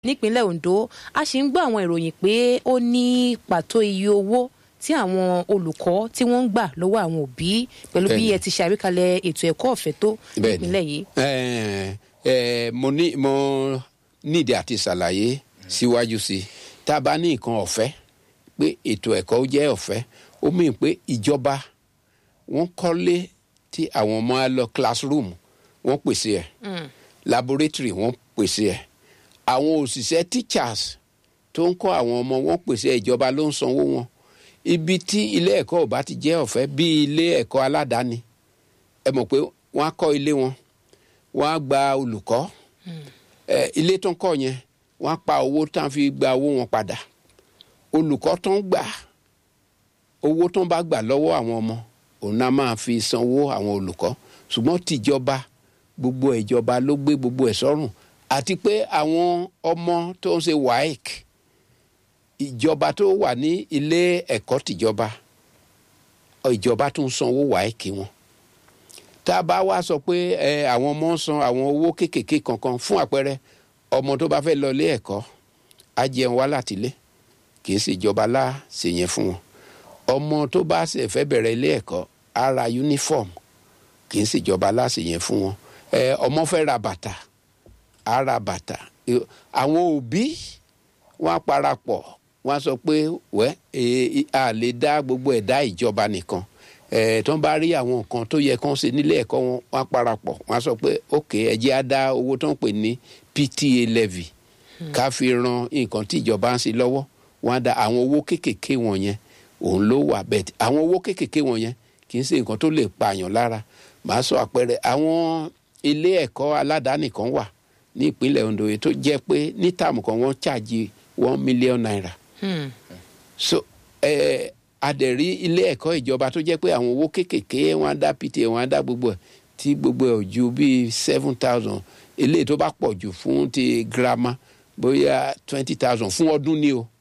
nípínlẹ̀ Ondo a sì ń gbọ́ àwọn ìròyìn pé ó ní pàtó iye owó tí àwọn olùkọ́ tí wọ́n ń gbà lọ́wọ́ àwọn òbí pẹ̀lú bí Bẹ́ẹ̀ni. ẹ ti ṣàríkalẹ̀ ètò ẹ̀kọ́ ọ̀fẹ́ tó Bẹ́ẹ̀ni. nípínlẹ̀ yìí. Ẹ, ẹ, mo ní mo nídìí àti ṣàlàyé síwájú sí i tá a bá ní nǹkan ọ̀fẹ́ pé ètò ẹ̀kọ́ jẹ́ ọ̀fẹ́ ó mìíràn pé ìjọba wọ́n kọ́lé tí àwọn ọmọ á lọ classroom wọ́n pèsè ẹ̀ laboratory wọ́n pèsè ẹ̀ àwọn òṣìṣẹ́ teachers tó ń kọ́ àwọn ọmọ wọn pèsè ẹ̀, ìjọba ló ń sanwó wọn ibi tí ilé ẹ̀kọ́ ò bá ti jẹ́ ọ̀fẹ́ bí ilé ẹ̀kọ́ aládàáni ẹ mọ̀ pé wọ́n á kọ́ ilé wọn wọ́n á gba olùkọ́ ẹ ilé tó ń kọ́ yẹn wọ́n á pa owó tó ń fi gba owó wọn padà olùkọ́ tó ń gbà owó tó ń bá gbà lọ́wọ́ àwọn ọmọ òun náà máa fi sanwó àwọn olùkọ́ ṣùgbọ́n tìjọba gbogbo ìjọba ló gbé gbogbo ẹ̀ sọ́rùn àti pé àwọn ọmọ tó ń ṣe waec ìjọba tó wà ní ilé ẹ̀kọ́ tìjọba ìjọba tó ń sanwó waec wọn tá a bá wá sọ pé ẹ àwọn ọmọ ń san àwọn owó kéékèèké kankan fún àpẹẹrẹ ọmọ tó bá fẹ́ lọ ilé ẹ̀kọ́ á jẹun wá láti ilé kì í ṣe ìjọba lá ṣe yẹn fún wọn ọmọ tó bá ṣe fẹ́ bẹ̀rẹ̀ ilé ẹ̀kọ́ á ra uniform kì í ṣe ìjọba lá ṣe yẹn fún wọn ẹ ọmọ fẹ́ ra bàtà á ra bàtà ẹ, àwọn òbí wọn á parapọ̀ wọn á sọ pé wẹ́ ẹ, a lè dá gbogbo ẹ̀dá ìjọba nìkan ẹ tó ń bá rí àwọn nǹkan tó yẹ kán ṣe nílé ẹ̀kọ́ wọn wọn á parapọ̀ wọn á sọ pé ok ẹ jẹ́ á dá owó tó ń pè ní PTA levy ká fi ran nǹkan tí ìjọba ń ṣe lọ́wọ́ wọn á dá àwọn owó kéékèèké wọn yẹn òun ló wà bẹ́ẹ̀ àwọn owó kéékèèké wọn yẹn kì í ṣe nǹkan tó lè pààyàn lára màá sọ àpẹẹrẹ àwọn ilé ẹ̀kọ́ aládàáni kan wà ní ìpínlẹ̀ Ondo yìí tó jẹ́ pé ní táàmù kan wọ́n ṣáàjì one million naira Hmm. so ẹ adẹ̀rí ilé ẹ̀kọ́ ìjọba tó jẹ́ pé àwọn owó kéékèèké wọn á dá PTA wọn á dá gbogbo ẹ̀ tí gbogbo ẹ̀ ò ju bíi seven thousand eléyìí tó bá pọ̀ jù fún ti girama bóyá twenty thousand fún ọdún ni o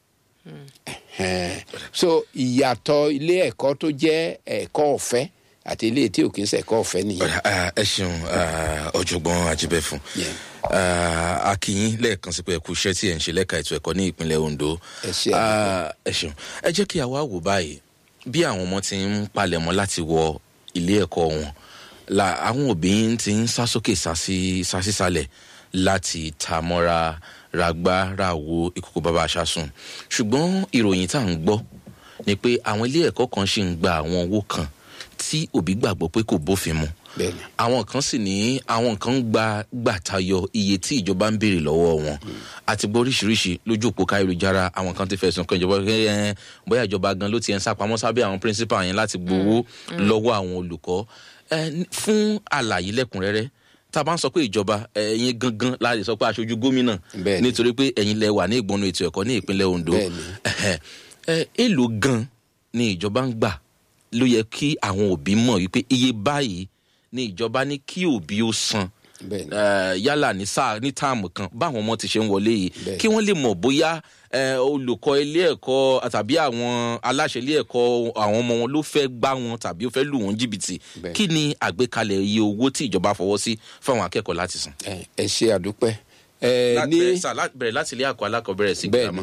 Ẹhẹ́n. so ìyàtọ̀ ilé ẹ̀kọ́ tó jẹ́ ẹ̀kọ́ ọ̀fẹ́ àti ilé tí ò kì í ṣe ẹ̀kọ́ ọ̀fẹ́ nìyẹn. Ọ̀dà, ah, ẹ ṣeun ah, ọ̀jọ̀gbọ́n Ajíbẹ́fún Yeah. Ah, a kí yín lẹ́ẹ̀kan sí pé ẹ kú iṣẹ́ tí ẹ̀ ń ṣe lẹ́ka ètò ẹ̀kọ́ ní ìpínlẹ̀ Ondo Ẹ ṣé, Ah, ẹ ṣeun ẹ jẹ́ kí a wá wò báyìí bí àwọn ọmọ ti ń palẹ̀mọ́ láti wọ ilé ẹ̀kọ́ wọn la àwọn òbí ti ń sá sókè sá sí- sá sísàlẹ̀ láti ta mọ́ra ragbá ràwo ìkókó bàbá aṣáṣùn ṣùgbọ́n ìròyìn tá à ń gbọ́ ni pé àwọn ilé ẹ̀kọ́ kan ṣì ń gba àwọn owó kan tí òbí gbàgbọ́ pé kò bófin mu bẹ́ẹ̀ni àwọn kan sì ní àwọn kan ń gba gbà tayọ iye tí ìjọba ń béèrè lọ́wọ́ wọn àti gbọ́ oríṣiríṣi lójú òpó káyélujára àwọn kan ti fẹ̀sùn kan ìjọba pé ẹ bóyá ìjọba gan ló ti ẹ̀ ń sápamọ́ sábẹ́ àwọn principal yẹn láti gbowó lọ́wọ́ àwọn olùkọ́ ẹ ní- fún àlàyé lẹ́kùnrẹ́rẹ́ tá a bá ń sọ pé ìjọba ẹ̀yin gangan la lè sọ pé aṣojú gómìnà Bẹ́ẹ̀ni. nítorí pé ẹ̀yin lẹ wà ní ìgbọnú ètò ẹ̀kọ́ ní ìpínlẹ̀ Ondo Bẹ́ẹ̀ni. Ẹ̀hẹ̀. ẹ èlò gan ni ìjọba ń gbà ló yẹ kí àwọn òbí mọ̀ wípé iye báyìí ni ìjọba ní kí òbí ó san bẹ́ẹ̀ni eh, yálà ní sáà ní táàmù kan báwọn ọmọ ti ṣe ń wọlé yìí Bẹ́ẹ̀ni. kí wọ́n lè mọ̀ bóyá eh, olùkọ́ ilé ẹ̀kọ́ tàbí àwọn aláṣẹ ilé ẹ̀kọ́ àwọn ọmọ wọn ló fẹ́ gbá wọn tàbí ó fẹ́ lù wọ́n jìbìtì Bẹ́ẹ̀ni. kí ni àgbékalẹ̀ iye owó tí ìjọba fọwọ́ sí fáwọn akẹ́kọ̀ọ́ láti san. ẹ ẹ ṣe àdúpẹ́ ẹ Láti- ní bẹ̀rẹ̀ sà- láti- bẹ̀rẹ̀ láti ilé ẹ̀kọ́ alákọ̀ọ́bẹ̀rẹ̀ sí girama. bẹ́ẹ̀ni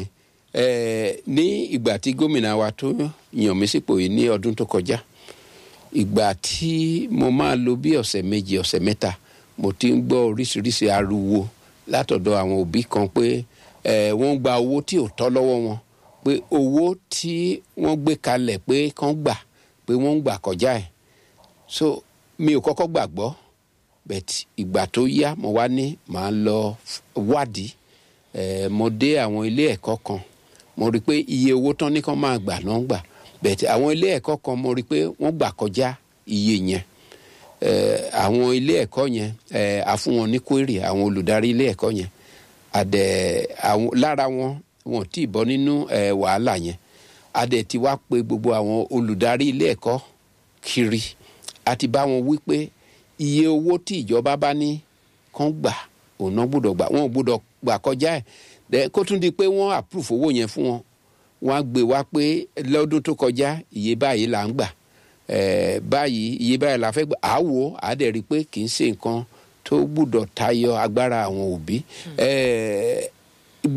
ẹ ní ìgbà tí gómìnà wa tó yàn mí sípò yìí ní ọdún tó kọjá ìgbà tí mo máa lo bí ọ̀sẹ̀ méjì ọ̀sẹ̀ mẹ́ta mo ti ń gbọ́ oríṣiríṣi ariwo látọ̀dọ̀ àwọn òbí kan pé ẹ wọ́n gba owó tí ò tọ́ lọ́wọ́ wọn pé owó tí wọ́n gbé kalẹ̀ pé kán gbà pé wọ́n ń gbà kọjá ẹ̀ so mi ò kọ́kọ́ gbàgbọ́ bẹ̀t ìgbà tó yá mo wá ní màá lọ wádìí eh, mo dé àwọn ilé ẹ̀kọ́ kan mo rí i pé iye owó tán ní kán máa gbà náà ń gbà bẹ̀t àwọn ilé ẹ̀kọ́ kan mo rí i pé wọ́n gbà kọjá iye yẹn eh, àwọn ilé ẹ̀kọ́ yẹn eh, a fún wọn ní query àwọn olùdarí ilé ẹ̀kọ́ yẹn àdẹ àwọn lára wọn wọn ò tí ì bọ́ nínú eh, wàhálà yẹn àdẹ ti wá pé gbogbo àwọn olùdarí ilé ẹ̀kọ́ kiri àti bá wọn wí pé iye owó tí ìjọba bá ní kán gbà òun náà gbọ́dọ̀ gbà wọn ò gbọ́dọ̀ gbà kọjá ẹ̀ dẹ kó tún di pé wọ́n approve owó yẹn fún wọn wọ́n á gbé wá pé lọ́dún tó kọjá iye báyìí là ń gbà ẹ̀ẹ́ báyìí iye báyìí la fẹ́ gbà á wò á dẹ̀ rí i pé kì í ṣe nǹkan tó gbọ́dọ̀ tayọ agbára àwọn òbí ẹ̀ẹ́